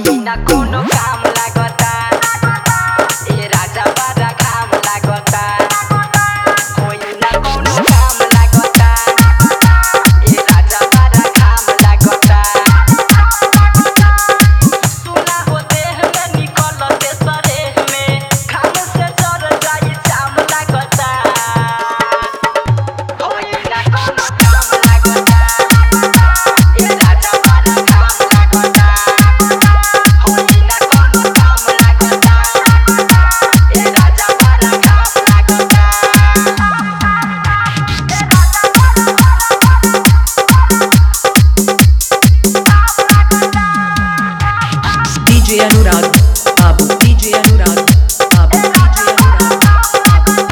होई ना कोनो काम लागता ए राजा बारा काम लागता होई ना कोनो काम लागता ए राजा बारा काम लागता सुना हो देह में निकलते सरेह में खाम से जर जाई चाम लागता होई ना कोनो काम लागता ए राजा बारा काम लागता होई ना कोनो काम लागता ए राजा बारा काम लागता DJ Anurag, Babu, DJ Anurag, Babu, DJ Anurag, Babu, DJ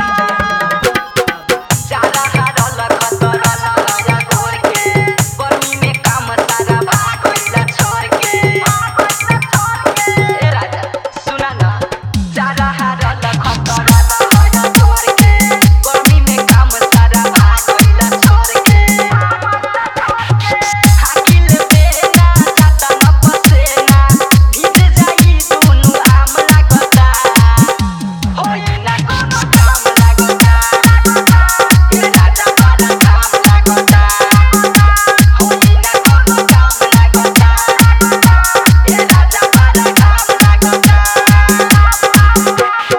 सारा हारल खतरल लया घोर के गर्मी में काम सारा भागइला छोड़ के ए राजा सुना ना सारा हारल खतरल लया घोर के गर्मी में काम सारा भागइला छोड़ के हाकिल बेना जाता न पसेना भीज जाई दुनु आम लागता होई ना कोनो काम लागता ए राजा बारा काम लागता होई ना कोनो काम लागता ए राजा बारा काम लागता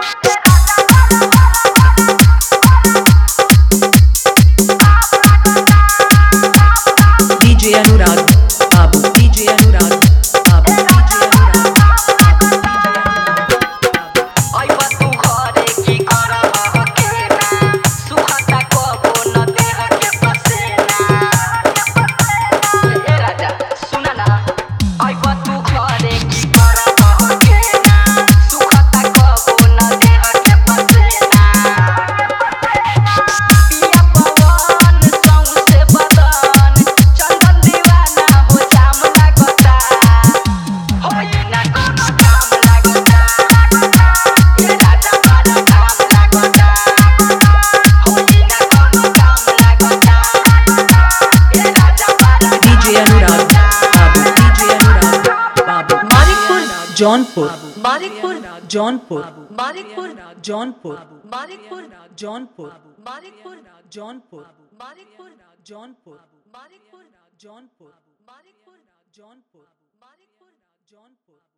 DJ Anurag, Babu, DJ Anurag, Babu, DJ Anurag, Babu, DJ अइबा तू घरे की करब हकेना सुखता कबो न देह के पसेना ए राजा सुन ना अइबा तू घरे की करब हकेना सुखता कबो न देह के पसेना पिया पवन सौंसे बदन चंदन दीवाना हो जाम लागता होई ना कोनो काम लागता ए राजा बारा काम लागता होई ना कोनो काम लागता ए राजा बारा DJ Anurag, Babu, DJ Anurag, Babu, Manikpur Jaunpur, Manikpur Jaunpur, Manikpur Jaunpur, Manikpur Jaunpur, Manikpur Jaunpur, Manikpur Jaunpur, Manikpur Jaunpur, Manikpur Jaunpur, Manikpur Jaunpur.